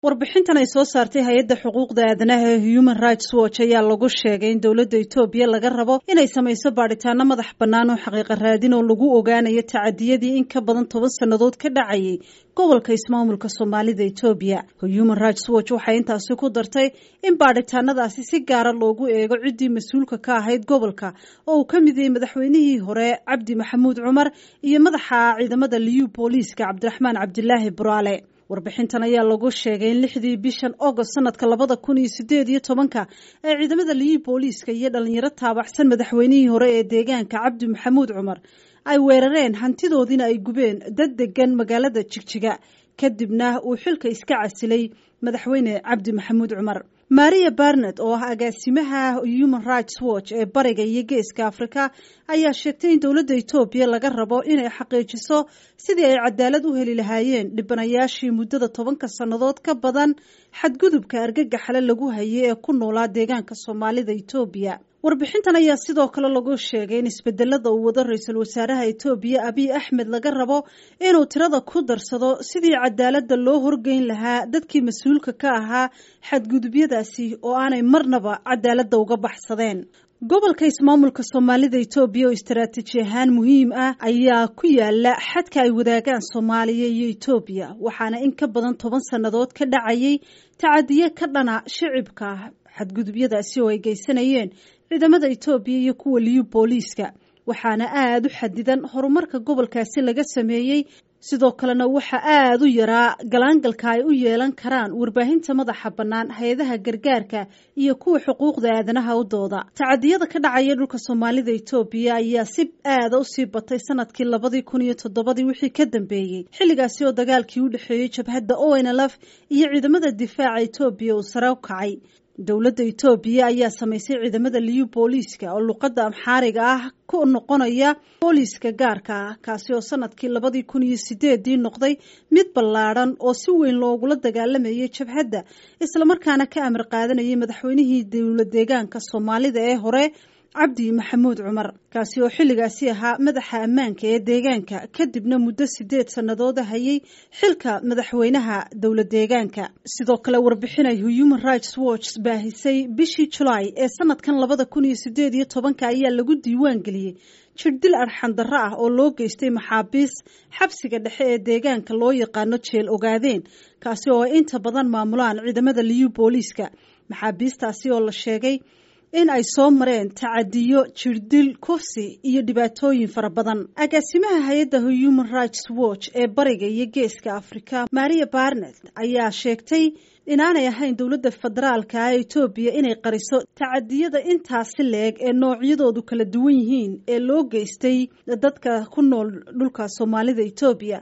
warbixintan ay soo saartay hay-adda xuquuqda aadanaha ee human rights watch ayaa lagu sheegay in dowladda etoobiya laga rabo inay samayso baadhitaano madax bannaan oo xaqiiqa raadin oo lagu ogaanayo tacadiyadii in ka badan toban sannadood ka dhacayay gobolka ismaamulka soomaalida etoobiya human rights watch waxay intaasi ku dartay in baadhitaanadaasi si gaara loogu eego ciddii mas-uulka ka ahayd gobolka oo uu ka mid yahay madaxweynihii hore cabdi maxamuud cumar iyo madaxa ciidamada liyu booliiska cabdiraxmaan cabdilaahi buraale warbixintan ayaa lagu sheegay in lixdii bishan agost sanadka labada kun iyo sideed iyo tobanka ee ciidamada liyi booliiska iyo dhalinyaro taabaxsan madaxweynihii hore ee deegaanka cabdi maxamuud cumar ay weerareen hantidoodiina ay gubeen dad degan magaalada jigjiga kadibna uu xilka iska casilay madaxweyne cabdi maxamuud cumar maria barnet oo ah agaasimaha human rights watch ee bariga iyo geeska afrika ayaa sheegtay in dowladda etoobiya laga rabo inay xaqiijiso sidii ay cadaalad u heli lahaayeen dhibanayaashii muddada tobanka sannadood ka badan xadgudubka argagaxale lagu hayay ee ku noolaa deegaanka soomaalida etoobiya warbixintan ayaa sidoo kale lagu sheegay in isbedelada uu wado ra-iisul wasaaraha etoobiya abiy axmed laga rabo inuu tirada ku darsado sidii cadaaladda loo horgeyn lahaa dadkii mas-uulka ka ahaa xadgudubyadaasi oo aanay marnaba cadaaladda uga baxsadeen gobolka ismaamulka soomaalida etoobiya oo istaraatiiji ahaan muhiim ah ayaa ku yaala xadka ay wadaagaan soomaaliya iyo etoobiya waxaana in ka badan toban sannadood ka dhacayay tacadiye ka dhana shicibka xadgudubyadaasi oo ay geysanayeen ciidamada etoobiya iyo kuwa liyu booliiska waxaana aada u xadidan horumarka gobolkaasi laga sameeyey sidoo kalena waxaa aada u yaraa galaangalka ay u yeelan karaan warbaahinta madaxa bannaan hay-adaha gargaarka iyo kuwa xuquuqda aadanaha u dooda tacadiyada ka dhacaya dhulka soomaalida etoobiya ayaa si aada u sii batay sanadkii labadii kun iyo toddobadii wixii ka dambeeyey xilligaasi oo dagaalkii u dhexeeyey jabhadda onlf iyo ciidamada difaaca etoobiya uu sare u kacay dowladda etoobiya ayaa samaysay ciidamada liyu booliiska oo luqadda amxaariga ah ku noqonaya booliiska gaarka ah kaasi oo sanadkii labadii kun iyo sideedii noqday mid ballaadhan oo si weyn loogula dagaalamayay jabhadda islamarkaana ka amar qaadanayay madaxweynihii dowla deegaanka soomaalida ee hore cabdi maxamuud cumar kaasi oo xilligaasi ahaa madaxa ammaanka ee deegaanka kadibna muddo sideed sannadooda hayay xilka madaxweynaha dowla deegaanka sidoo kale warbixinay human rights watch baahisay bishii julaay ee sanadkan labada kun iyo sideed iyo tobanka ayaa lagu diiwaan geliyey jirdil arxandarro ah oo loo geystay maxaabiis xabsiga dhexe ee deegaanka loo yaqaano jeel ogaadeen kaasi oo ay inta badan maamulaan ciidamada liyu booliiska maxaabiistaasi oo la sheegay in ay soo mareen tacadiyo jirdil kufsi iyo dhibaatooyin fara badan agaasimaha hay-adda human rights watch ee bariga iyo geeska afrika maria barnet ayaa sheegtay inaanay ahayn dowladda federaalka ah etoobiya inay qariso tacadiyada intaasi leeg ee noocyadoodu kala duwan yihiin ee loo geystay dadka ku nool dhulka soomaalida etoobiya